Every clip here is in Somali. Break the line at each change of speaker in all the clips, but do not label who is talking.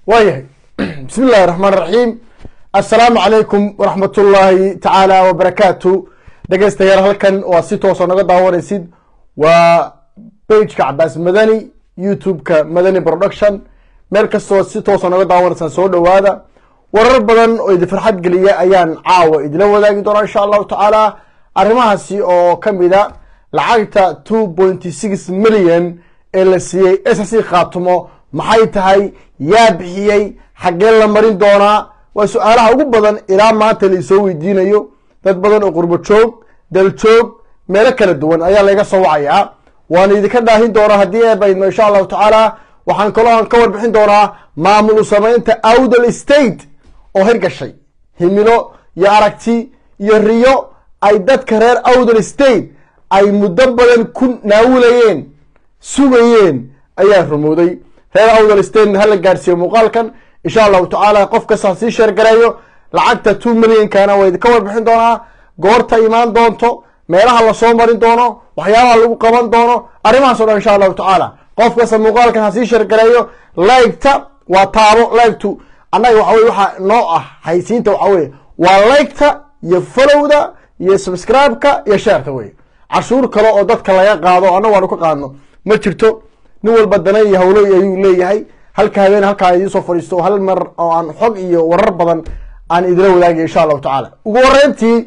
waayahay bismi illahi raxmaan raxiim assalaamu calaykum waraxmat ullaahi tacaala wabarakaatu dhegeystayaal halkan waa si toosoo naga daawanaysid waa bageka cabaas madani youtube-ka madani production meel kastoo si toosoo naga daawanaysaan soo dhowaada warar badan oo idin farxad geliya ayaan caawa idila wadaagi doonaa insha allahu tacaala arrimahaasi oo kamid a lacagta two pointy six million ee la siiyey s c khaatumo maxay tahay yaa bixiyey xaggee la marin doonaa waa su-aalaha ugu badan ilaa maanta laisoo weydiinayo dad badan oo qurbo joog dal joog meelo kala duwan ayaa laga soo wacayaa waan idinka dhaahin doonaa haddii eebaydmo insha allahu tacaala waxaan kaloo aan ka warbixin doonaa maamul u samaynta awdal state oo hirgashay himilo iyo aragti iyo riyo ay dadka reer awdal state ay muddo badan ku naawulayeen sugayeen ayaa rumowday reer awdal statena hala gaarsiiyo muuqaalkan insha allahu tacaala qof kasta sii sheergareeyo lacagta two millionkana waa idinka warbixin doonaa goorta imaan doonto meelaha lasoo marin doono waxyaabaha lagu qaban doono arrimahaas o dhan insha allahu tacaala qof kasta muuqaalkan ha sii sheergareeyo liketa waa taabo liktu annaga waxa weye waxaa noo ah haysiinta waxa weye waa liketa iyo followda iyo subscribe-ka iyo sheerka wey cashuur kale oo dadka laga qaado annagu aanu ka qaadno ma jirto nin walba dana iyo hawlo ayuu leeyahay halka habeen halkaa idiin soo fadhiisto hal mar oo aan xog iyo warar badan aan idila wadaagay insha allahu tacaala ugu horeyntii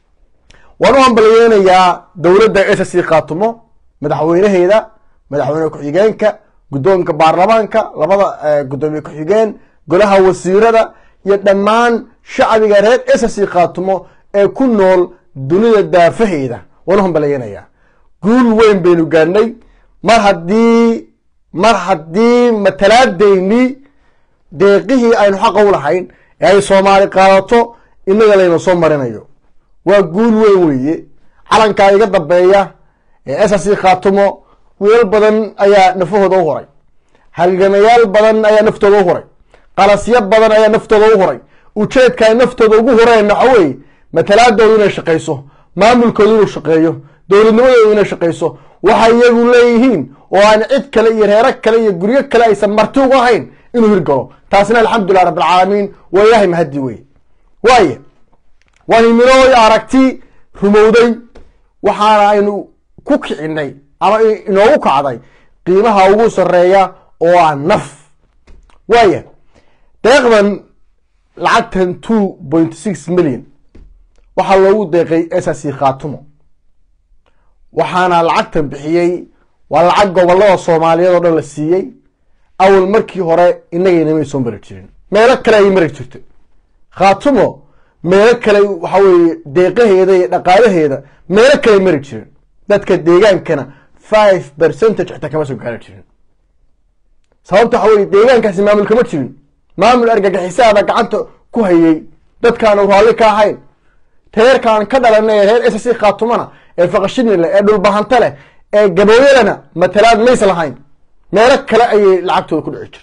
waan u hambalyeynayaa dowladda s c khaatumo madaxweynaheeda madaxweyne ku-xigeenka guddoonka baarlamaanka labada guddoomiye ku-xigeen golaha wasiirada iyo dhammaan shacbiga reer s c khaatumo ee ku nool dunida daafaheeda waan u hambalyeynayaa guul weyn baynu gaadhnay mar haddii mar haddii matalaadeyni deeqihii aynu xaqa u lahayn ee ay soomaali qaadato inaga layna soo marinayo waa guul weyn weeye calankaa iga dambeeya ee s c khaatumo wiilal badan ayaa nafahooda u huray halgamayaal badan ayaa naftooda u huray qalasyo badan ayaa naftooda u huray ujeedka ay naftooda ugu hureen waxa weeye matalaadoodu inay shaqayso maamulkoodu inuu shaqeeyo dowladnimadoodu inay shaqayso waxay iyagu leeyihiin oo aan cid kale iyo reero kale iyo guryo kale aysan marti uga ahayn inuu hirgalo taasina alxamdulilah rabbilcaalamiin waa ilaahay mahadi wey waaye waa himilooy aragti rumowday waxaana aynu ku kicinay ama inoogu kacday qiimaha ugu sareeya oo ah naf waaya deeqdan lacagtan two point six million waxaa loogu deeqay s c khaatumo waxaana lacagtan bixiyey waa lacag gobolada soomaaliyeed oo dhan la siiyey awal markii hore inagaynamay soo mari jirin meelo kale ay mari jirto khaatumo meelo kale waxa weye deeqaheeda iyo dhaqaalaheeda meelo kale ay mari jirin dadka deegaankana five percentage xitaa kama soo gaari jirin sababta waxa weye deegaankaasi maamul kama jirin maamul argagixisaada gacanta ku hayay dadkaanu raalli ka ahayn reerkaan ka dhalanay ee reer s c khaatumana ee faqashini leh ee dhulbahanta leh ee gabooyalana matalaad mays lahayn meelo kale ayay lacagtooda ku dhici jirta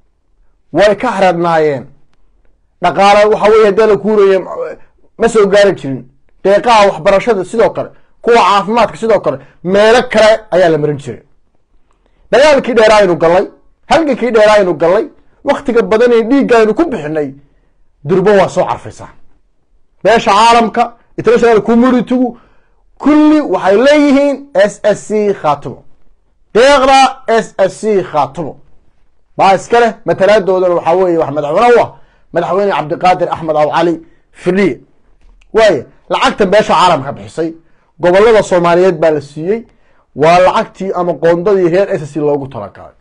way ka haradnaayeen dhaqaale waxa weye haddii la kuuraya ma soo gaari jirin deeqaha waxbarashada sidoo kale kuwa caafimaadka sidoo kale meelo kale ayaa la marin jiray dagaalkii dheeraa aynu gallay halgankii dheeraa aynu gallay waktiga badan ee dhiigga aynu ku bixinay durbo waa soo carfaysaa beesha caalamka international communitygu kulli waxay leeyihiin s s c khaatumo deeqda s s c khaatumo baa iska leh matalaadoodan waxaa weye wax madaxweyne u ah madaxweyne cabdiqaadir axmed aw cali firdhiye waaye lacagtan beesha caalamka bixisay gobolada soomaaliyeed baa la siiyey waa lacagtii ama qoondadii reer s c loogu talagalay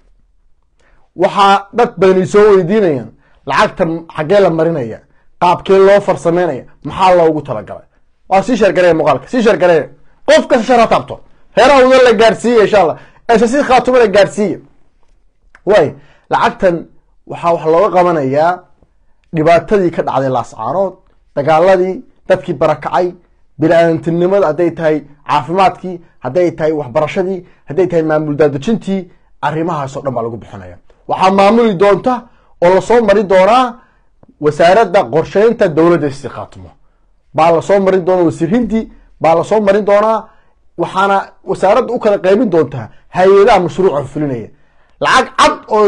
waxaa dad badani soo weydiinayaan lacagtan xaggee la marinaya qaabkee loo farsameynaya maxaa loogu talagalay waa sii sheergareya muuqaalka sii sheergareya qof kasta shar ha taabto reeraha uda la gaarsiiya insha allah s c khaatuma la gaarsiiya waay lacagtan waxaa wax looga qabanayaa dhibaatadii ka dhacday laascaanood dagaaladii dadkii barakacay bini-aadantinimada hadday tahay caafimaadkii hadday tahay waxbarashadii hadday tahay maamul daadejintii arrimahaasoo dhan baa lagu bixinaya waxaa maamuli doonta oo lasoo mari doonaa wasaaradda qorsheynta dowladda si khaatumo baa lasoo marin doona wasiir hindi baa lasoo marin doonaa waxaana wasaaradda u kala qaybin doontaa hay-adaha mashruuca fulinaya lacag cad oo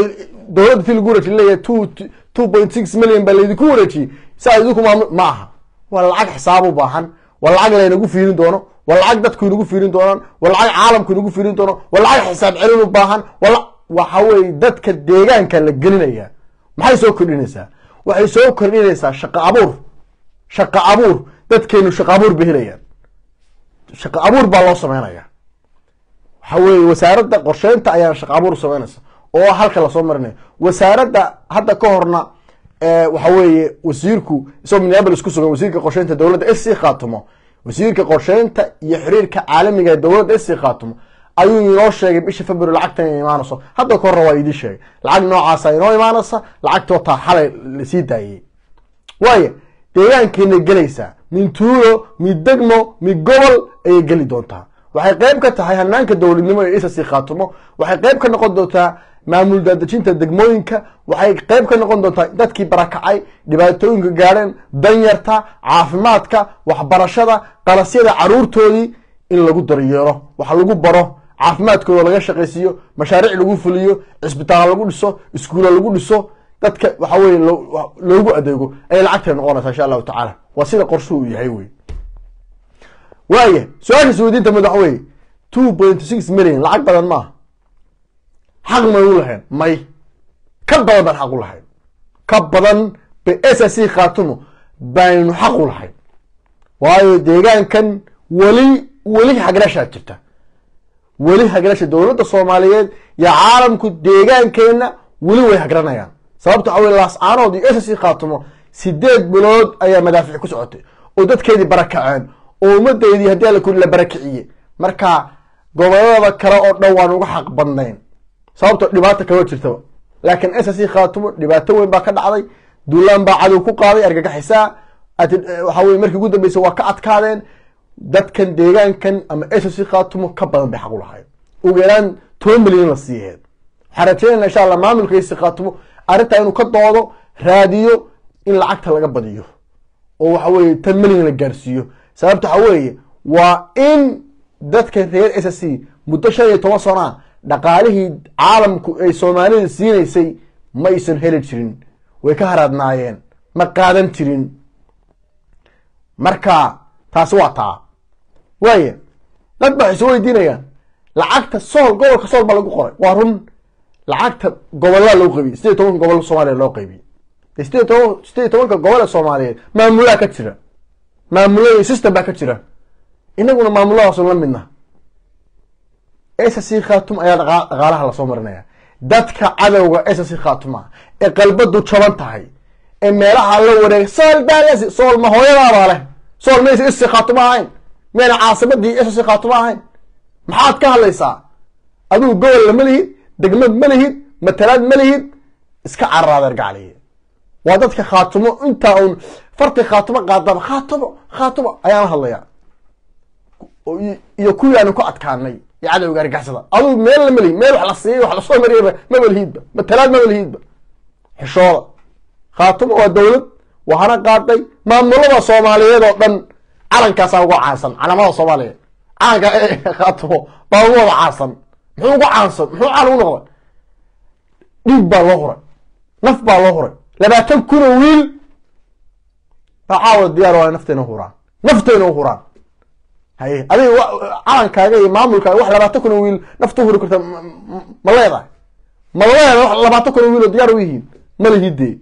dowladda ti lagu wareejiy leeyahay two two point six million baa laydinku wareejiyey saa idinku maamul ma aha waa lacag xisaab u baahan waa lacag laynagu fiirin doono waa lacag dadku inagu fiirin doonaan waa lacag caalamku inagu fiirin doono waa lacag xisaab celin u baahan waa waxa weye dadka deegaanka la gelinaya maxay soo kordhinaysaa waxay soo kordhinaysaa shaqo abuur shaqo abuur dadkeenu shaqo abuur bay helayaan shaqo abuur baa loo sameynaya waxa weye wasaaradda qorsheynta ayaana shaqo abuur sameynaysa oo halka lasoo marinayo wasaaradda hadda ka horna waxa weeye wasiirku isagoo minneapolis ku sugan wasiirka qorsheynta dowladda sc khaatumo wasiirka qorsheynta iyo xiriirka caalamiga ee dowladda sc khaatumo ayuu inoo sheegay bisha february lacagtan inay imaanayso hadda ka horna waa idii sheegay lacag noocaasa inoo imaanaysa lacagtoo taa xalay lasii daayey waaya deegaankeena gelaysaa min tuulo mid degmo mid gobol ayay geli doontaa waxay qeyb ka tahay hanaanka dowladnimo ee isasi khaatumo waxay qeyb ka noqon doontaa maamul daadejinta degmooyinka waxay qeyb ka noqon doontaa dadkii barakacay dhibaatooyinka gaadheen danyarta caafimaadka waxbarashada qalasyada caruurtoodii in lagu daryeelo wax lagu baro caafimaadkooda laga shaqaysiiyo mashaariic lagu fuliyo cisbitaal lagu dhiso iskuulla lagu dhiso dadka waxa weye loogu adeego ayay lacagtay noqonaysaa insha allahu tacaala waa sida qorshu uu yahay wey waaya su-aasha isweydiinta madax weye two point six million lacag badan maaha xaq may u lahayn may ka badan baan xaq u lahayn ka badan ba s c khaatumo baynu xaq u lahayn waayo deegaankan weli weli haglashaa jirta weli haglasha dowladda soomaaliyeed iyo caalamku deegaankeena weli way hagranayaan sababta waxa wey laascaanood iyo s c khaatumo sideed bilood ayaa madaafiic ku socotay oo dadkeedii barakaceen oo ummadeydii haddii alla kuli la barakiciye marka gobolada kale oo dhan waan uga xaq badnayn sababto dhibaata kama jirtaba laakiin s c khaatumo dhibaato weyn baa ka dhacday duulaan baa cadow ku qaaday argagaxisaa waxa weye markii ugu dambeysa waa ka adkaadeen dadkan deegaankan ama s c khaatumo ka badan bay xaq u lahayd ugu yaraan toban milyan la siiheed waxaan rajeynayna insha allah maamulka s khaatumo arrintaa inuu ka doodo raadiyo in lacagta laga badiyo oo waxa weye tan milyan la gaarsiiyo sababta waxa weeye waa in dadka reer s c muddo shan iyo toban sano ah dhaqaalihii caalamku ay soomaalida siinaysay ma aysan heli jirin way ka haraadnaayeen ma qaadan jirin marka taasi waa taa waaya dad ba waxay soo weydiinayaan lacagta sool gobolka sool baa lagu qoray waa run lacagta gobolada loo qaybiyey sideed tobanka gobol soomaaliya loo qaybiyey sideed toban sideed tobanka gobol ee soomaaliyeed maamulaha ka jira maamulada system baa ka jira inaguna maamuladaasoo la midna s c khatum ayaa dhaqaalaha lasoo marinaya dadka cadowga s c khatuma ee qalbadu jaban tahay ee meelaha la wareegay sool baa sool ma hooyadaabaa leh sool maysa s c khatuma ahayn miyayna caasimadii s c khatuma ahayn maxaad ka hadlaysaa adigu gobolla ma lihid degmad ma lihid matalaad ma lihid iska cararaadeer gacliye waa dadka khaatumo intaa uun farti khaatumo qaadaba khaatumo khaatumo ayaan hadlayaa iyo kuwii aanu ku adkaanay iyo cadowga argaxsada adugu meel lama lihid meel wax la siiyay wax lasoo mariyaba maba lihidba matalaad maba lihidba xishooda khaatumo waa dowlad waxaana qaaday maamulada soomaaliyeed oo dhan calankaasaa uga caansan calamada soomaaliyeed calanka khaatumo baa ugu wada caansan muxuu uga caansan muxuu caan ugu noqday dhiig baa loo huray naf baa loo huray labaatan kun oo wiil baa caawa diyaar waa nafteena huraan nafteena u huraan haye adiga calankaaga iyo maamulkaaga wax labaatan kun oo wiil nafta huri karta ma leedahay ma leedahay wax labaatan kun oo wiil oo diyaar u yihiin ma lihidee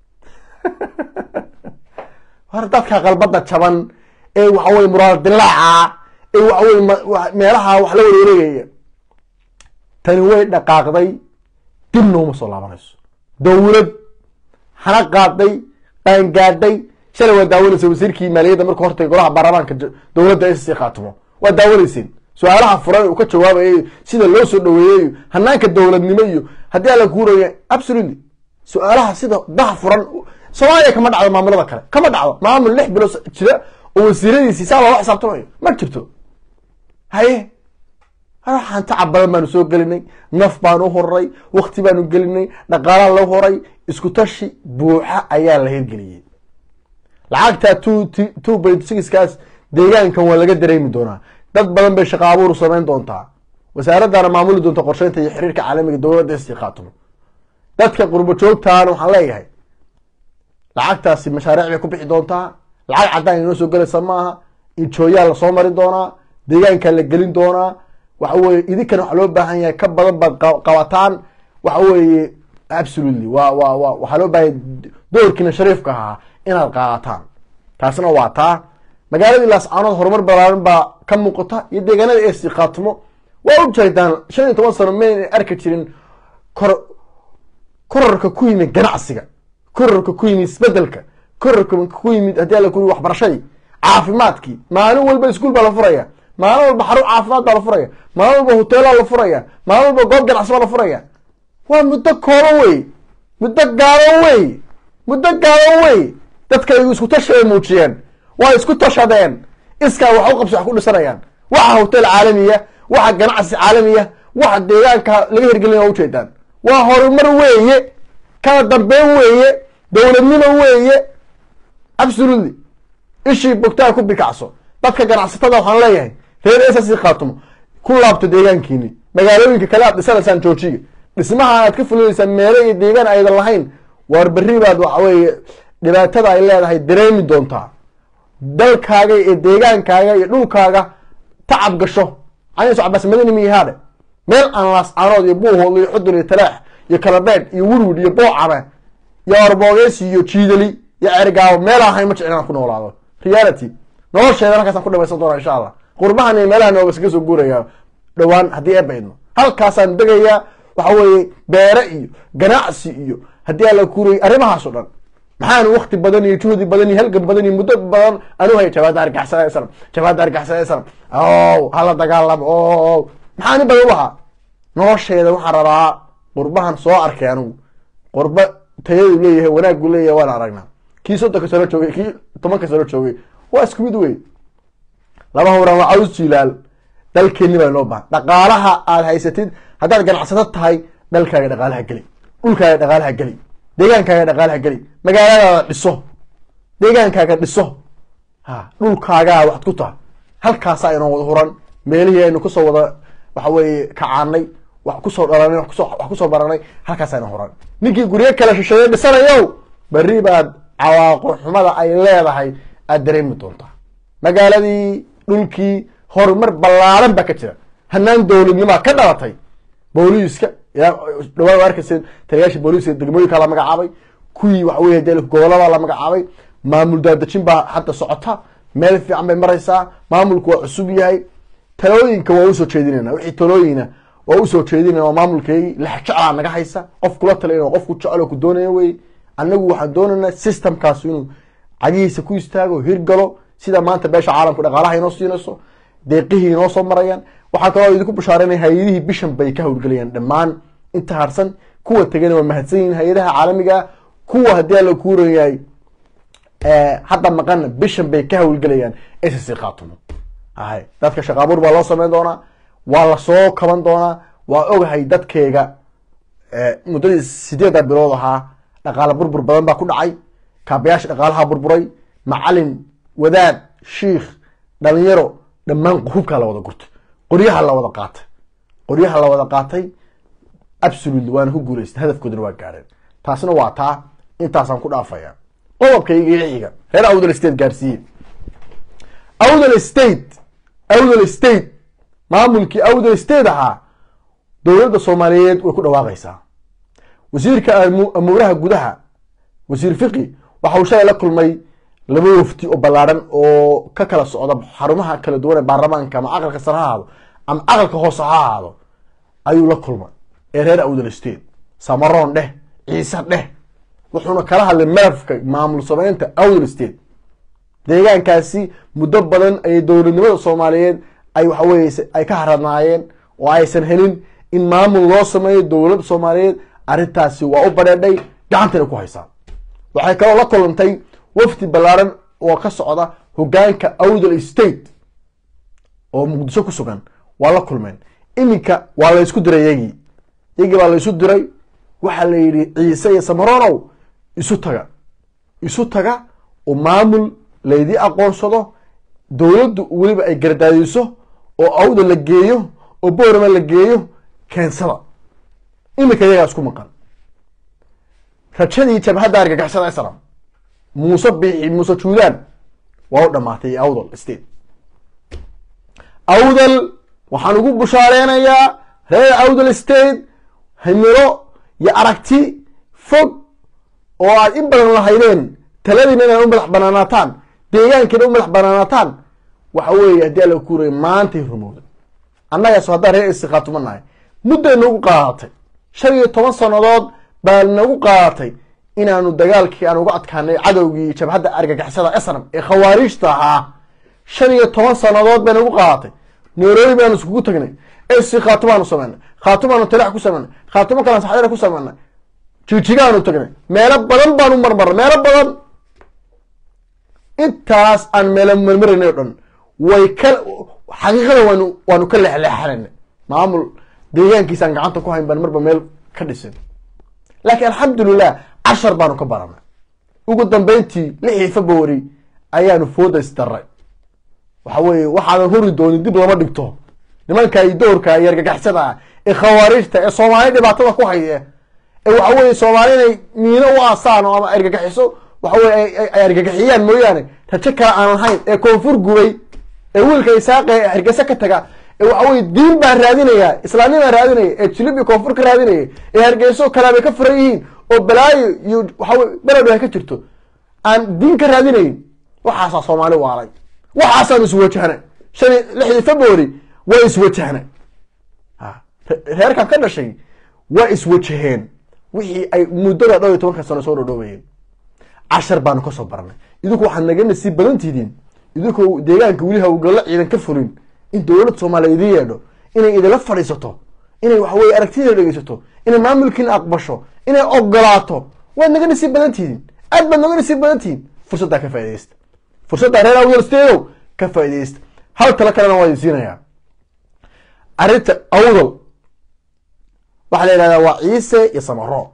hor dadka qalbada jaban ee waxa weye muraal dilaaca ee waxa weye meelaha wax la wareeregaya tani way dhaqaaqday dib nooma soo laabanayso dowlad hana qaaday qaangaadhay shalay waa daawanaysa wasiirkii maaliyadda markuu hortay golaha baarlamaanka dowladda s c khaatumo waa daawanayseen su-aalaha furan uu ka jawaabayay sida loo soo dhaweeyey hanaanka dowladnimo iyo haddii ala kuuraya absolutely su-aalaha sida daha furan soomaaliya kama dhacdo maamulada kale kama dhacdo maamul lix bilood jira oo wasiiradiisi saa loola xisaabtamayo ma jirto haye waxaan tacab badan baanu soo gelinay naf baanu u horay wakti baanu gelinay dhaqaalaa loo horay isku tashi buuxa ayaa la hirgeliyey lacagta two two point sixkaas deegaankan waa laga dareemi doonaa dad badan bay shaqa abuur samayn doontaa wasaaraddaana maamuli doonta qorsheynta iyo xiriirka caalamiga dowladda sti khaatumo dadka qurbo joogtaana waxaan leeyahay lacagtaasi mashaariic bay ku bixi doontaa lacag caddaan inoo soo gelaysa maaha injooyaa lasoo mari doonaa deegaankaa la gelin doonaa waxa weye idinkana waxaa loo baahan yahay ka badan baad qabataan waxa weeye absolutely wa wa wa waxaa loo baahanya doorkiina shariifka ahaa inaad qaadataan taasna waa taa magaaladii laascaanood horumar balaaran baa ka muuqata iyo deegaanada esi khaatimo waa u jeedaan shan iyo toban sano mayna arki jirin kor korarka ku yimid ganacsiga korarka ku yimid isbedelka korarka ku yimid haddii alla ku yimid waxbarashadii caafimaadkii maalin walba iskuul baa la furaya maalin walba xarun caafimaad baa la furaya maalin walba hoteelaa la furaya maalin walba goob ganacsi baa la furaya waa muddo kooban wey muddo gaaban wey muddo gaaban wey dadkaygu isku tashi ay muujiyeen waa isku tashadeen iskaa wax u qabsi wax ku dhisanayaan waxa hotel caalamiya waxa ganacsi caalamiya waxa deegaanka laga hirgelin waa ujeedaan waa horumar weeye kala dambeyn weeye dowladnimo weeye absolutely ishii bogtaa ku bikacso dadka ganacsatada waxaan leeyahay reer ss khaatumo ku laabto deegaankiini magaalooyinka kale aad dhisanaysaan joojiga dhismaha aad ka fulinaysaan meelo iyo deegaan aydan lahayn waar berri baad waxa weeye dhibaatada ay leedahay dareemi doontaa dalkaaga iyo deegaankaaga iyo dhulkaaga tacab gasho caniso cabaas madani miyahaadhe meel aan laascaanood iyo buuhood iyo xudur iyo talaax iyo kalabeed iyo wurwud iyo boocame iyo arboogeys iyo jiidali iyo cergaabo meel ahayn ma jecel inaan ku noolaado reality nolosheeda halkaasaan ku dhamaysan doona insha allah qurbahan iyo meelaha nooga iskaga soo guuraya dhowaan haddii eebba idno halkaasaan degayaa waxa weeye beere iyo ganacsi iyo haddii aan la kuurayay arrimahaas o dhan maxaan wakti badan iyo juhdi badan iyo halgan badan iyo muddo badan anu hay jabaada argaxsada sanam jabaada argaxsada sanam o hala dagaalamo o maxaan in badan u lahaa nolosheeda waxaan rabaa qurbahan soo arkay anigu qurba tayadu leeyahay wanaagu leeyahay waan aragnaa kii soddonka sano joogay kii tobanka sano joogay waa isku mid wey laba hawraan waa caws jilaal dalkeeni baa inoo bahan dhaqaalaha aad haysatid haddaad ganacsato tahay dalkaaga dhaqaalaha geli dhulkaaga dhaqaalaha geli deegaankaaga dhaqaalaha geli magaaladaada dhiso deegaankaaga dhiso ha dhulkaagaa waxad ku taha halkaasaa inoo wada huran meelihii aynu kusoo wada waxa weeye kacaanay wax kusoo dhalanay wax kusoo wax kusoo baranay halkaasaa inoo huran ninkii guryo kala shisheeye dhisanayow berri baad cawaaqo xumada ay leedahay aad dareemi doontaa magaaladii dhulkii horumar ballaaran baa ka jira hanaan dowladnimaa ka dhalatay booliiska dhawaa arkaysa taliyaasha booliiska degmooyinka la magacaabay kuwii waxa wey de gobolada la magacaabay maamul daadejin baa hadda socota meel fiican bay maraysaa maamulku waa cusub yahay talooyinka waa usoo jeedinayna wixii talooyina waa usoo jeedinayna waa maamulkeygii lexjeclaa naga haysa qof kula talin qofku jecel ku doonaya wey anagu waxaan doonaynaa systemkaas inuu cagihiisa ku istaago hirgalo sida maanta beesha caalamku dhaqaalaha inoo siinayso deeqihii inoo soo marayaan waxaa kaloo idinku bushaaranaya hay-adihii bishan bay ka howlgelayaan dhammaan inta harsan kuwa tegana waa mahadsan yihin hay-adaha caalamiga kuwa haddii ala kuuran yahay hadda maqana bishan bay ka howlgelayaan ss khaatumo hay dadka shaqaabuur baa loo sameyn doonaa waa lasoo kaban doonaa waa ogahay dadkeyga muddadii sideedda bilood ahaa dhaqaale burbur badan baa ku dhacay kaabayaasha dhaqaalaha burburay macalin wadaad shiikh dhalinyaro dhammaan hubkaa la wada gurtay qoryaha la wada qaatay qoryaha la wada qaatay absolutely waana ku guuleystay hadafkoodana waa gaareen taasna waa taa intaasaan ku dhaafaya qodobkayga iyo xiga reer awdal state gaarsiiye awdal state awdal state maamulkii awdal state ahaa dowladda soomaaliyeed way ku dhawaaqaysaa wasiirka amuuraha gudaha wasiir fiqi waxa uu shalay la kulmay laba wafti oo ballaaran oo ka kala socda xarumaha kala duwan ee baarlamaanka ama aqalka sare ha ahaado ama aqalka hoose ha ahaado ayuu la kulmay ee reer awdal state samaroon dheh ciise dheh wuxuuna kala hadlay malafka maamul sameynta awdal state deegaankaasi muddo badan ayay dowladnimada soomaaliyeed ay waxaweye ay ka haradnaayeen oo aysan helin in maamul loo sameeyo dowladda soomaaliyeed arrintaasi waa u badheedhay gacantana ku haysaa waxay kaloo la kulantay wafdi ballaaran oo ka socda hogaanka awdal state oo muqdisho ku sugan waa la kulmeen iminka waa la ysku diray yagii yagii baa la isu diray waxaa la yidhi ciise iyo samaronow isu taga isu taga oo maamul laydii aqoonsado dowladdu weliba ay gardaadiso oo awda la geeyo oo boorama la geeyo keensada iminka iyagaa isku maqan rajadii jabhadda argagixisada islam muuse biixi muuse juudaan waa u dhamaatay awdal state awdal waxaan ugu bushaaleynayaa reer awdal state himilo iyo aragti fog oo aad in badan lahaydeen taladiina inaad u madax banaanaataan deegaankiina u madax banaanaataan waxa weeye haddii alla kuuraya maantay rumowda annagaas haddaan reer istiqaatuma nahay mudday nagu qaadatay shan iyo toban sannadood baa nagu qaadatay inaanu dagaalkii aan uga adkaanay cadowgii jabhadda argagixisada esram ee khawaariijta ahaa shan iyo toban sannadood bay nagu qaadatay nairobi baanu iskugu tagnay esi khaatumaanu samaynay khaatumaanu talax ku samaynay khaatumo kalan saxdana ku samaynay jijigaanu tagnay meelo badan baanu marmarnay meelo badan intaas aan meelo marmaraynay o dhan way ka xaqiiqada waanu waanu ka leexleexanayna maamul deegaankiisa aan gacanta ku hayn baan marba meel ka dhisin laakiin alxamdulilah cashar baanu ka baranay ugu dambeyntii lixii february ayaanu fooda isdaray waxa weeye waxaadan huri doonin dib lama dhigto nimanka iyo doorka iyo argagaxsada ah ee khawaariijta ee soomaali dhibaatada ku haya ee waxa weye soomaali inay miino u aasaan oo ama argagaxiso waxa weye ay argagaxiyaan mooyaane rajo kale aan lahayn ee koonfur gubay ee wiilka isaaqe ee hargeysa ka taga ee waxa weye diin baa raadinaya islaamnibaa raadinaya ee jilib iyo koonfur ka raadinaya ee hargeyso kalaabay ka furan yihiin oo balaayo iyo waxaweye beledho ay ka jirto aan diin ka raadinayn waxaasaa soomaali waalay waxaasaan iswajahnay shan lixdii february waa iswajahnay reerkan ka dhashay waa iswajaheen wixii ay muddada dhowr iyo tobanka sano soo dhodhoobayeen cashar baanu kasoo baranay idinku waxaad naga nasiib badan tihiin idinkoo deegaanka weli hawlgallo ciidan ka fulin in dowlad soomaaliya idin yeedho inay idinla fadhiisato inay waxaweye aragtida dhegeysato inay maamulkiina aqbasho inay ogolaato waad naga nasiib badan tihiin aad baad naga nasiib badan tihiin fursaddaa ka faa'idaysta fursaddaa reer awdal steedow ka faa'idaysta hal talo kalena waa idin siinayaa arrinta awdal waxaa la yidhahdaa waa ciise iyo samaro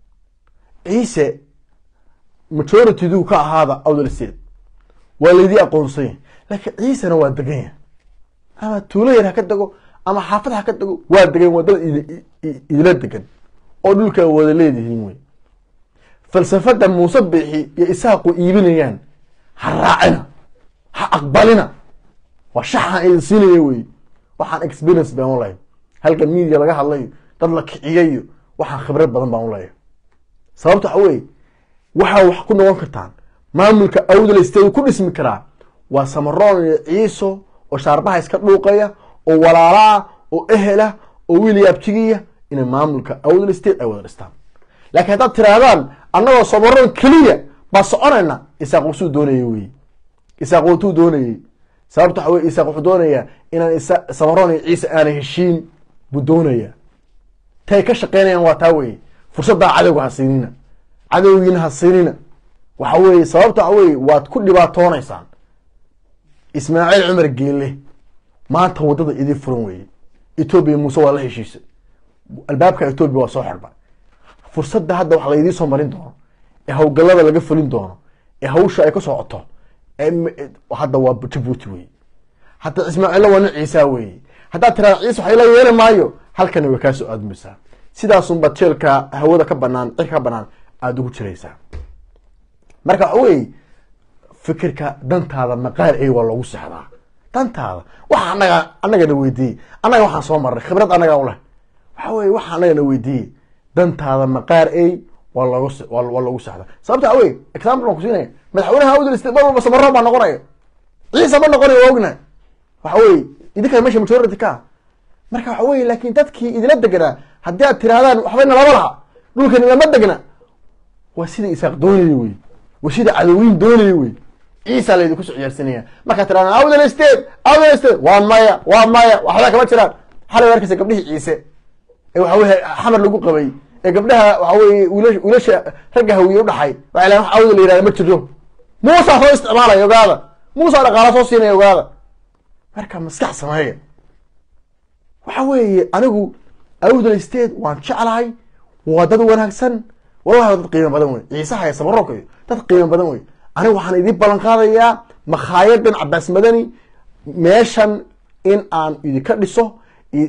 ciise majoritydu ka ahaada awdal state waa laydii aqoonsanya laakiin ciisena waa degan yahay ama tuulo yar ha ka dego ama xaafad ha ka dego waa degan waa dad idila degan oo dhulka wada leedihiin wey falsafada muuse biixi iyo isaaqu iibinayaan ha raacina ha aqbalina waa shaxaan idin siinaya wey waxaan experience baan u lahay halka media laga hadlayo dad la kiciyayo waxaan khibrad badan baan u leeyahay sababta waxa weye waxaa wax ku noqon kartaan maamulka awdal state ku dhismi karaa waa samaroon iyo ciiso oo shaarbaha iska dhuuqaya oo walaalaa oo ehela oo wiil yaabtigiya inay maamulka awdal state ay wada dhistaan laakiin haddaad tirahdaan annagoo samaroon keliya baa soconayna isaaq usuu doonaya wey isaaq watuu doonayey sababta waxa wey isaaq wuxuu doonayaa inaan samaroon iyo ciise aanay heshiin buu doonaya tay ka shaqeynayaan waa taa weye fursaddaa cadowga ha siinina cadowgiina ha siinina waxa weye sababta waxa weye waad ku dhibaatoonaysaan ismaaciil cumar geelle maanta waddada idii furan weye etoobiya muuse waa la heshiisay albaabka etoobiya waa soo xirba fursadda hadda wax laydii soo marin doono ee hawlgallada laga fulin doono ee hawsha ay ka socoto hadda waa jabuuti weye hadda ismaaciilla waa nin ciisaa weye haddaad tiraa ciise wax ila yeeli maayo halkani way kaa soo aadmaysaa sidaasunba jeelka hawada ka banaan cirka ka banaan aada ugu jiraysaa marka waxa weye fikirka dantaada maqaar ey waa loogu sexdaa dantaada waxa anaga anagana weydiiyey annaga waxaan soo marnay khibrad annaga uleh waxa weye waxa anagana weydiiyey dantaada maqaar ey waa loogu waa loogu sexdaa sababta waxa weye example aan kusiinaya madaxweynaha awdal state mar walba samaroon baa noqonaya ciise ma noqonayo waa ognahay waxa weye idinkaa meesha majority ka marka waxa weye laakin dadkii idila deganaa haddii aad tirahdaan waxbayna lama laha dhulkan ilama degna waa sida isaaq doonaya wey waa sida cadowiin doonaya wey ciisa laydinku soo ciyaarsanaya markaad tirahdaan awdal state awdal state waa maya waa maya waxba kama jiraan xalay arkaysa gabdhihii ciise ee waxa weye xamar lagu qabay ee gabdhaha waxa weye wiila wiilasha ragga hawiye udhaxay waxay lahan wax awda la yihahda ma jiro muusaa soo isticmaalaya ogaada muusaa dhaqaala soo siinaya ogaada marka maskax sameeya waxa weeye anigu awdal state waan jeclahay waa dad wanaagsan wallahi waa dad qiimo badan wey ciisaha iyo samaroonka iyo dad qiimo badan wey anigu waxaan idiin ballan qaadayaa makhaayaddan cabaas madani meeshan in aan idinka dhiso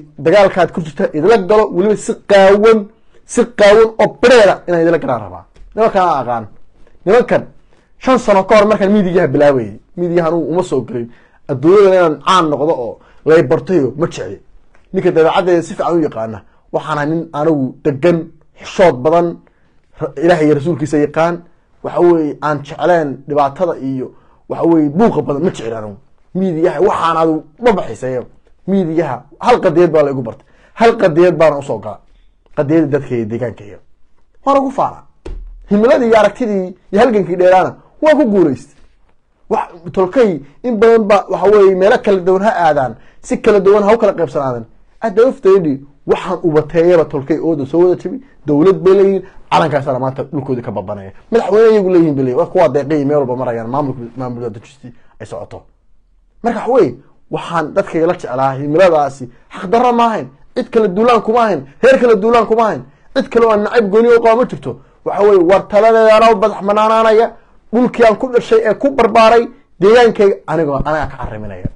dagaalkaad ku jirta idila galo weliba si qaawan si qaawan oo bereera inaan idila galaan rabaa nimankan aan aqaan nimankan shan sano ka hor markaan miidiyaha bilaabayay miidiyaha anugu uma soo gelin adduunyadan inaan caan noqdo oo lay bartayo ma jecli ninka dabeecaddeeda si fiican u yaqaana waxaana nin anigu degan xishood badan ilaah iyo rasuulkiisa yaqaan waxa weye aan jecleen dhibaatada iyo waxa weye buuqa badan ma jecli anigu miidiyaha waxaan adu ma baxisay miidiyaha hal qadiyad baa la igu bartay hal qadiyad baana usoo gala qadiyada dadkaiyo deegaankaiga waana ku faana himiladii iyo aragtidii iyo halgankii dheeraana waa ku guulaystay wax tolkay in badan ba waxa weye meelo kala duwan ha aadaan si kala duwan ha u kala qaybsanaadan adafteedi waxaan ubateeyaba tolkay ooda soo wada jabi dowlad bay leeyihin calankaasana maanta dhulkoodii ka babanaya madaxweyne iyagu leeyihin bay leeyihin kuwaa deeqay meel walba marayaan maamulka maamulka dajistii ay socoto marka waxa weye waxaan dadkayga la jeclaa himiladaasi xaqdarra ma ahayn cid kale duulaan kuma ahayn reer kale duulaan kuma ahayn cid kale oo nacayb gooni o qaba ma jirto waxa weye war taladeedana badax banaanaanaya dhulkii aan ku dhashay ee ku barbaaray deegaankayga anigoo anagaa ka cariminaya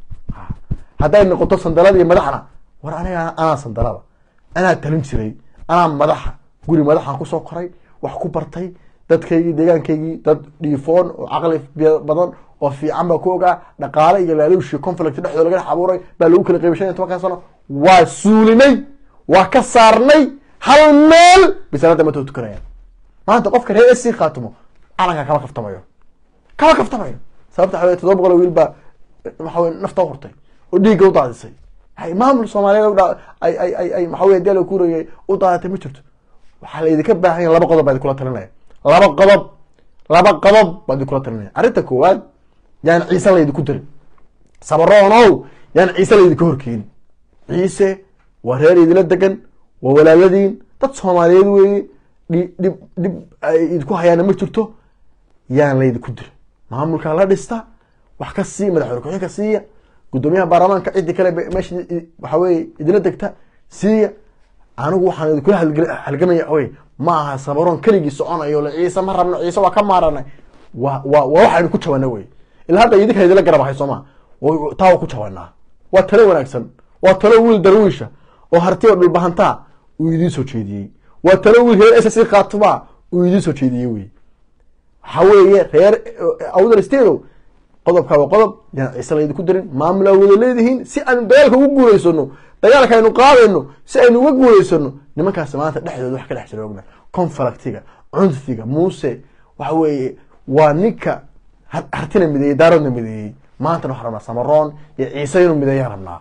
hadday noqoto sandalada iyo madaxna war aniga anaa sandalada anaa talin jiray anaa madaxa guri madaxaan kusoo koray wax ku bartay dadkaygii deegaankaygii dad dhiifoon oo caqli badan oo fiican baa ku ogaa dhaqaale iyo laaluushi conflict dhexdooda laga dhex abuuray baa lagu kala qaybay shan iyo tobankan sano waa suulinay waa ka saarnay hal meel bisanada matoo tukanayaan maanta qofka reer sc khaatimo calanka kama kaftamayo kama kaftamayo sababta waxa wey todoba boqol oo wiil baa waxa wey nafta hurtay oo dhiigga u daadisay hay maamul soomaaliyeed ay ay ay ay maxaa wey dee la kuurayay u daadatay ma jirto waxaa laydinka baahan yahay laba qodob baa idinkula talinaya laba qodob laba qodob baa idinkula talinaya arrinta koowaad yaan ciise laydinku dirin sabaroonow yaan ciise laydinka horkeenin ciise waa reer idila degan waa walaaladiin dad soomaaliyeed weeye dhi dhib dhib ay idinku hayaana ma jirto yaan laydinku dirin maamulkaa la dhista wax ka siiya madaxweyne ku-xigeenka siiya guddoomiyaha baarlamaanka ciddii kale meesha waxa weye idila degta siiya anigu waxaan idinkula halgamaya wey ma aha sabaroon keligii soconayo le ciise ma rabno ciise waa ka maaranay wa wa waa waxaynu ku jabana wey ilaa hadda idinka idila garab ahay sooma taa waa ku jabanaa waa talo wanaagsan waa talo wiil darwiisha oo hartiyo dhulbahantaa uu idiin soo jeediyey waa talo wiil reer ss khaatuma uu idiin soo jeediyey wey waxa weeye reer awdal stateow qodobkaa waa qodob yaan ciise laydinku dirin maamul aa wada leedihiin si aynu dagaalka ugu guulaysano dagaalka aynu qaadayno si aynu uga guulaysano nimankaas maanta dhexdooda wax ka dhex jira ogna conflictiga cunfiga muuse waxa weeye waa ninka hartina mideeyey daaradna mideeyey maantana waxaan rabnaa samaroon iyo ciise inuu mideeyaan rabnaa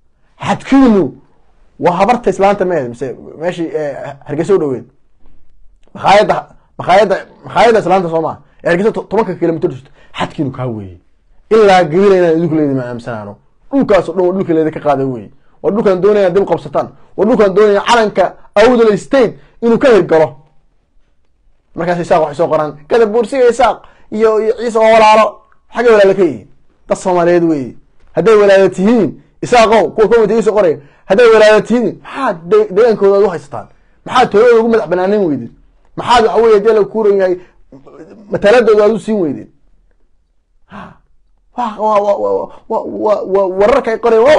xadkiinu waa habarta islaanta meed mise meeshii hargeysa u dhaweed makhaayadda makhaayadda makhaayadda islaanta soo maa ee hargeysa tobanka kilomitr jirto xadkiinu kaa weeye ilaa gabila inaan idinku leedi ma aamsanaano dhulkaas o dhan waa dhulka leedi ka qaaday weye waa dhulkaan doonaya dib qabsataan waa dhulkaan doonaya calanka awdal state inuu ka hirgalo markaas isaaq waxay soo qoraan kadab buursiga isaaq iyo iyo ciise oo walaalo xaggay walaalo ka yihiin dad soomaaliyeed weeye hadday walaalo tihiin isaaqow kuwa comitigiisa qoraya hadday walaalo tihiin maxaad deegaankooda ad u haysataan maxaad tooyada ugu madax banaanin weydeen maxaad waxa weye dee la kuuran yahay mataladooda aad u siin weydeen wararka ay qoreen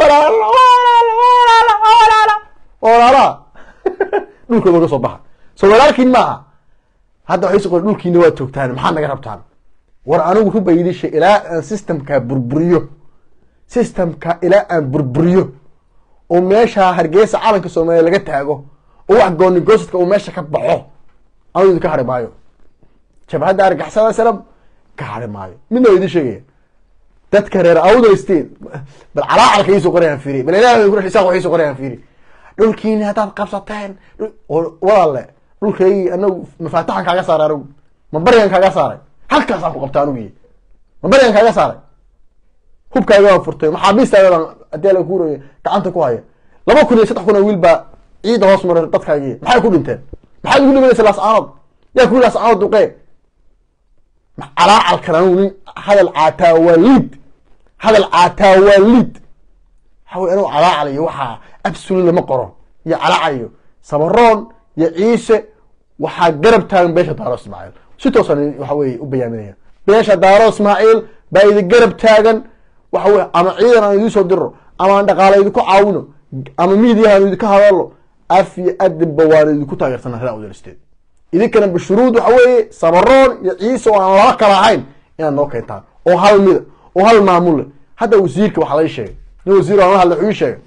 walaala dhulkooda uga soo baxa so walaalkiin maaha hadda waxay so qor dhulkiina waa toogtaan maxaad naga rabtaan war anigu ruba idisha ilaa aan systemka burburiyo systemka ilaa aan burburiyo oo meesha hargeysa calanka soomaaliya laga taago oo wax goonigosadka uu meesha ka baxo anigu idinka hari maayo jabhadda argaxsada sanab ka hari maayo midna waa idin sheegaya dadka reer awdal state bal calaacalka iisoo qorayaan fiiri bal ilaah ku isaaq waxay soo qorayaan fiiri dhulkiini haddaad qabsateen walaalle dhulkaygii anagu mafaataxan kaaga saaray anigu ma baryan kaaga saaray halkaasaan ku qabta aniguy ma baryan kaaga saaray hubkaaga waan furtay maxaabiistaaga baan hadii la kuuraya gacanta ku haya laba kun iyo saddex kun oo wiil baa ciidda hoos maray dadkaagii maxay ku dhinteen maxaad ugu dhimanaysa laascaanood yaa ku laascaanood duqee calaacalkan anigu nin hadal caataa waa liid hadal caataa waa liid waxa wey anigu calaacal iyo waxaa absolut lama qoro iyo calaacal iyo sabaroon iyo ciise waxaa garab taagan beesha daaro ismaaciil si toosan waxa weye u bayaaminaya beesha daaro ismaaciil baa idin garab taagan waxa weye ama ciidan aan idiin soo diro ama aan dhaqaale idinku caawino ama miidiyaha aan idinka hadalo af iyo adinba waan idinku taageersana reer awdal state idinkana bishuruud waxa weeye samaroon iyo ciise oo aan laba kala ahayn inaad noo keentaan oo hal mida oo hal maamule hadda wasiirka waxaa lai sheegay nin wasiir aan la hadla wuxuu ii sheegay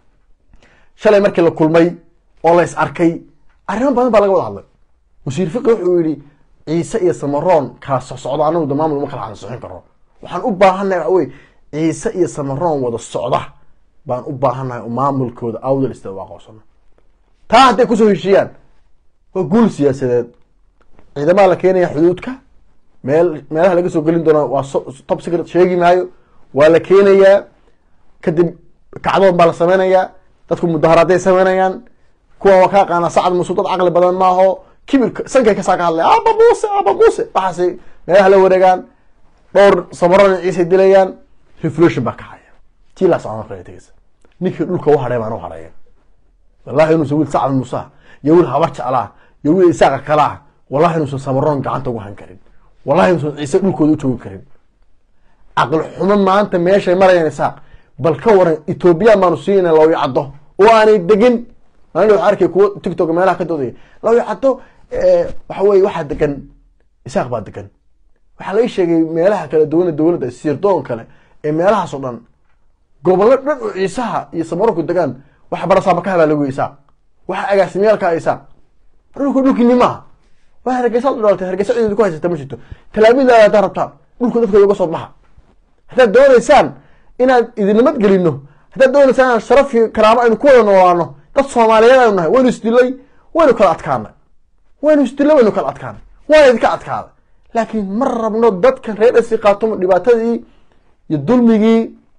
shalay markii la kulmay oo la is arkay arrimo badan baa laga wada hadlay wasiir fiqi wuxuu yihi ciise iyo samaroon kala socsocdo anagu da maamul uma kala ansixin karo waxaan u baahannahay waxa weye ciise iyo samaroon wada socda baan u baahannahay oo maamulkooda awdal istada u aqoonsano taa hadday kusoo heshiiyaan waa guul siyaasadeed ciidamaha la keenaya xuduudka meel meelaha laga soo gelin doona waa top secret sheegi maayo waa la keenayaa kadib kacdoon baa la sameynayaa dadku mudaharaaday sameynayaan kuwa waa ka aqaana sacad musu dad caqli badan maaho kibirka sankay kasaa ka hadlaya aba muuse aba muuse waxaasay meelaha la wareegaan dhowr samaroon ciisay dilayaan reflution baa kacaya tii laa socon kale tegeysa ninkii dhulka u hadhay baan u hadhaya wallahi inuusan wiil sacad musa iyo wiil habar jeclaa iyo wiil isaaqa kala ah wallahi inuusan samaroon gacanta ugu han karin wallahi inuusan ciise dhulkooda u joogi karin caqli xumo maanta meeshay marayaan isaaq bal ka waran ethoobiya baanu siinayna loo yacdo oo aanay degin maalin waxaa arkay kuwo tiktok meelaha ka doodaya loo yacdo waxa weye waxaa degan isaaq baa degan waxaa laga sheegay meelaha kale dowlada dowladda sirdoon kale ee meelahaas oo dhan gobollo dhan oo ciisaha iyo samaroonku degaan waxa barasaabakaha baa lagu isaaq waxa agaasimyaalka isaaq dhulku dhulkiini maaha waa hargeysa dhalatay hargeysa cideeda ku haysata ma jirto talaabida haddaa rabtaan dhulku dadka uga soo baxa haddaad doonaysaan inaad idinimad gelino haddaad doonaysaan inaan sharaf iyo karaamo aynu ku wada noolaano dad soomaaliyeed aynu nahay waynu isdilay waynu kala adkaanay waynu isdilay waynu kala adkaanay waana idinka adkaaday laakiin ma rabno dadkan reer dhasi qaatomo dhibaatadii iyo dulmigii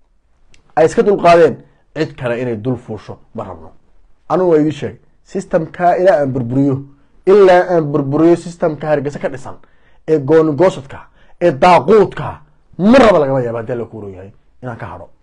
ay iska dulqaadeen cid kale inay dul fuusho ma rabno anugu waa idin sheegay systemka ilaa aan burburiyo ilaa aan burburiyo systemka hargeysa ka dhisan ee goonigosadka ee daaquudka ma raba lagama yaaba hadii la kuuro yahay inaan ka hadho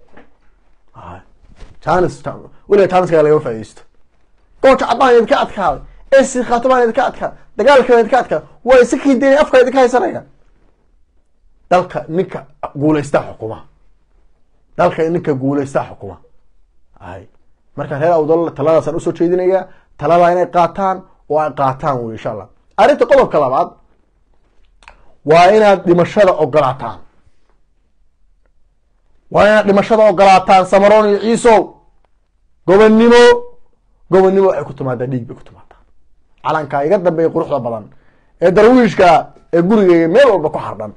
janis weliga janiska lagama faa'idaysto goolka caddaan idinka adkaaday ee siikaato baan idinka adkaaday dagaalka baan idinka adkaaday waa isa kiideen afka idinka haysanaya dalka ninka guulaystaa xukuma dalka ninka guulaystaa xukuma ay marka reer awdal taladaasaan usoo jeedinaya taladaa inay qaataan oo ay qaataan wey insha allah arrinta qodobka labaad waa inaad dhimashada ogolaataan waa inaad dhimashada ogolaataan samaroon iyo ciisow gobonnimo gobonnimo waxay ku timaadaa dhiig bay ku timaadaa calankaa iga dambeeya quruxda badan ee darwiishka ee gurigeyga meel walba ku xardhan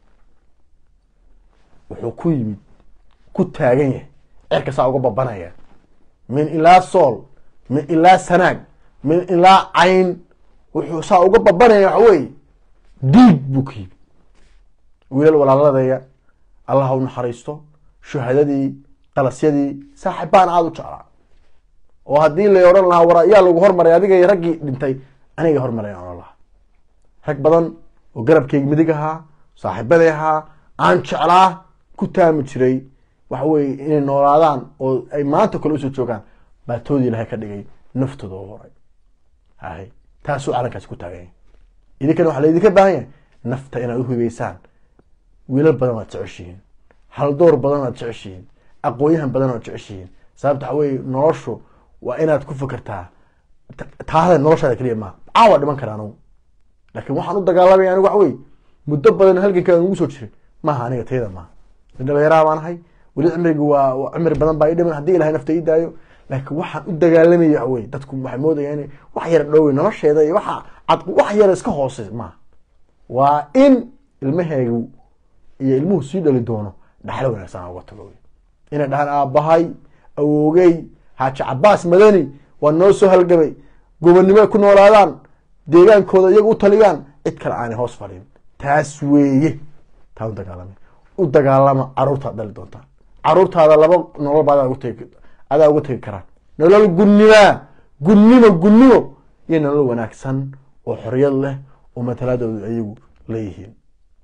wuxuu ku yimid ku taagan yahay cerka saa uga babanaya min ilaa sool min ilaa sanaag min ilaa cayn wuxuu saa uga babanaya waxa weeye dhiig buu ka yimid wiilal walaaladaya allah ha u naxariisto shuhadadii qalasyadii saaxibbaan aada u jeclaa oo haddii la odhan lahaa war ayaa lagu hormaray adiga iyo raggii dhintay aniga hormaray aan odhan lahaa rag badan oo garabkeyga midig ahaa saaxiibaday ahaa aan jeclaa ku taami jiray waxa weye inay noolaadaan oo ay maanta kale usoo joogaan baa toodii ilahay ka dhigay naftooda u horay hay taasuu calankaasi ku taagan yahay idinkana waxaa laydinka baahan yahay nafta inaad uhibeysaan wiilal badan waad jeceshihiin haldoor badan waad jeceshihiin aqoonyahan badan waad jeceshihiin sababta waxa weye noloshu waa inaad ku fikirtaa taahada noloshaada keliya maaha caawa dhiman kara anugu laakiin waxaan u dagaalamaya anigu waxa weye muddo badan halganka aan ugu soo jiray maaha aniga tayada maaha dhalinyaraha baan ahay weli cimriga waa cimri badan baa ii dhiman haddii ilahay nafta ii daayo laakiin waxaan u dagaalamaya waxa weye dadku waxay moodayaan in wax yar dhowey nolosheeda iyo waxa cad wax yar iska hoose maaha waa in ilmaheegu iyo ilmuhu sii dhali doono dhaxlo wanaagsan uga tago inay dhahaan aabbahay awoogey xaaji cabaas madani waa noo soo halgamay gobonnimo ku noolaadaan deegaankooda iyaga u taliyaan cid kale aanay hoos fadhin taas weeye taa u dagaalama u dagaalama caruurtaad dhali doontaan caruurtaada laba nolol ba adaa uga tegi karaan nolol gunnima gunnimo gunnimo iyo nolol wanaagsan oo xoriyad leh oo matalaadoodu ayagu leeyihiin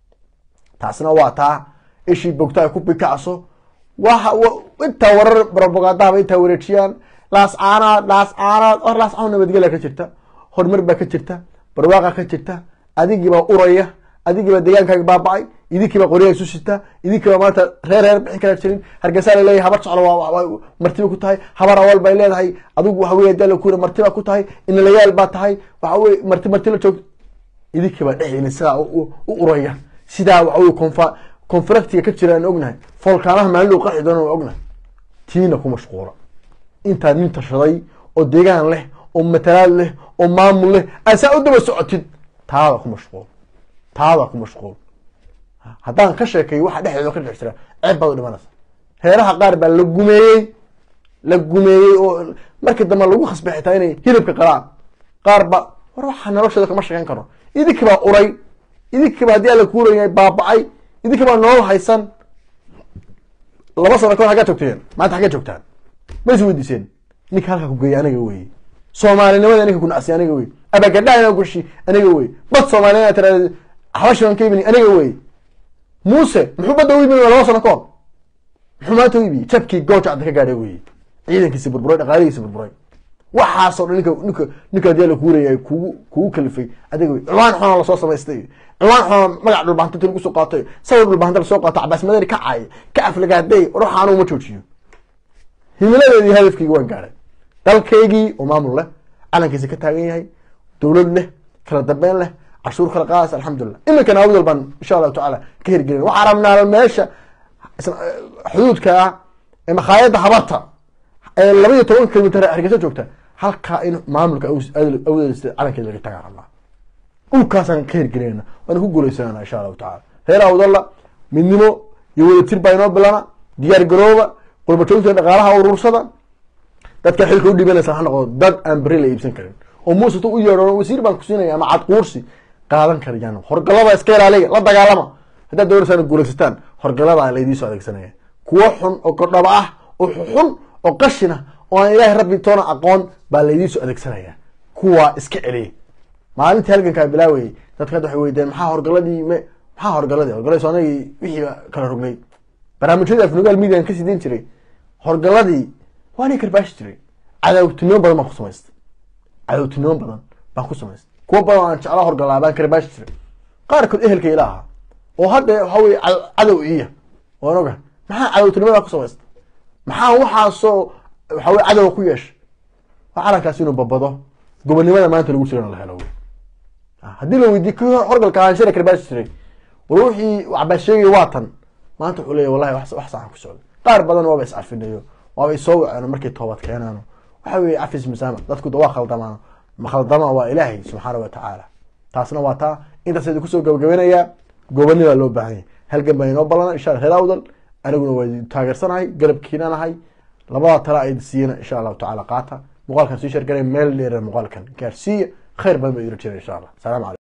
taasna waa taa ishii bogta ay ku bikacso waxa intaa warar robagandahaba intaa wareejiyaan laas caanaad laas caanaad or laas caan nabadgelya ka jirta horumar baa ka jirta barwaaqa ka jirta adigiibaa uraya adigiibaa deegaankaaga baaba-ay idinkiiba qoryaha isu sitaa idinkiiba maanta reer reer bixin kala jirin hargeysa la leeyahay habar soclo waa martiba ku tahay habar awal bay leedahay adigu waxa weye dala kuura martiba ku tahay inalayaal baa tahay waxa weye marti marti la joog idinkiiba dhexdiina sidaa u uraya sidaa waxa weye confa confractiga ka jira aan ognahay foolkaanaha maalin dhow qarxi doona waan ognahay tiina ku mashquula intaad nin tashaday oo deegaan leh oo matalaad leh oo maamul leh aad saa u daba socotid taada ku mashquul taada ku mashquul haddaan ka sheekay waxa dhexdeeda ka dhex jira ceeb baad u dhimanaysa reeraha qaar baa la gumeeyey la gumeeyey oo markii dambe lagu khasbay xitaa inay hilibka qalaan qaar ba war waxaa noloshooda kama sheekan karo idinkii baa uray idinkii baa haddii alla kuuraya baaba'ay idinkii baa nolol haysan laba sano kahor haggaa joogteen maanta haggaa joogtaan ma is weydiiseen ninka halkaa ku geeyay aniga weye soomaalinimada ninka kunacsiy aniga wey abagadhaha inaa gushi aniga wey bad soomaaliya inaa tiraada xabashiban ka ibini aniga wey muuse muxuu badda u iibin laba sano kahor muxuu maanta u iibiyey jabkii goojacda ka gaadhay weye ciidankiisi burburay dhaqaalihiisi burburay waxaasoo dhan ninka ninka ninka hadii la kuuraya kugu kugu kalifay adiga wey ciwaan xuna lasoo samaystay ciwaan xuna magac dhulbahantinta lagu soo qaatay sawir dhulbahanta lasoo qaato cabaas madani ka caay ka aflagaaday ruuxa anugu ma joojiyo himiladeedii hadafkeygi waan gaadhay dalkaygii oo maamul leh calankiisa ka taagan yahay dowlad leh kala dambeyn leh cashuur kala qaas alxamdulilah iminkana awdal baan insha allahu tacaala ka hirgelin waxaa rabnaa meesha xuduudka ah ee makhaayadda habarta ee laba iyo toban kilomitr hargeysa joogta halkaa in maamulka awdeeda calankeeda laga tagaa rabnaa dhulkaasaan ka hirgelinayna waana ku guuleysanana insha allahu tacala reer awdalla midnimo iyo wadatir baa inoo bilana diyaar garooba qurbajoogta dhaqaalaha urursada dadka xilka udhibanaysa ha noqdo dad aan beri la iibsan karin oo muuse tu u yeedho wasiir baan ku siinaya ama cadquursi qaadan karayaan horgalada iska ilaaliya la dagaalama haddaad doonaysaan guulaysataan horgaladaa laydiisoo adeegsanaya kuwo xun oo godhaba ah oo xun oo qashina oo aan ilaahay rabbi toona aqoon baa laydiisoo adeegsanaya kuwaa iska celiya maalintii halgankaa bilaawayay dadka hadda waxay weydeen maxaa horgaladii m maxaa horgaladii horgaladii soonagii wixii kala rognay barnaamijyadii afnugaal median ka siidin jiray horgaladii waa nin karbaashi jiray cadawtinimo badan baan ku samaystay cadawtinimo badan baan ku samaystay kuwo badan aan jeclaa horgalaa baan karbaashi jiray qaarkood ehelka ila ahaa oo hadda waxa weye cadow iya waan oga maxaa cadawtinimadaa ku samaystay maxaa waxaasoo waxa weye cadowa ku yeeshay waa calankaas inuu babado gobonimada maanta lagu jirana la helo wey haddii la weydiiy ki horgalka ahaan shira karbaashi jiray war wixii cabaas sheegay waa tan maanta wuxuu leeya wallahi wax saxan ku socda qaar badan waaba is carfinayo waaba isoo waceeno markay toobad keenaano waxa weye cafis masaama dadku waa khaldamaano ma khaldama waa ilaahay subxaana wa tacaala taasna waa taa intaas idin kusoo gabagabanayaa gobanibaa loo baahan yahay halgan baa inoo balana insha alla reer awdal aniguna waa taageersanahay garabkiina nahay labada tala ay siiyana insha allahu tacala qaata muuqaalkan sii shargaray meel dheera muuqaalkan gaarsiiya khayr badan ba idin jira insha allah salaam calaykum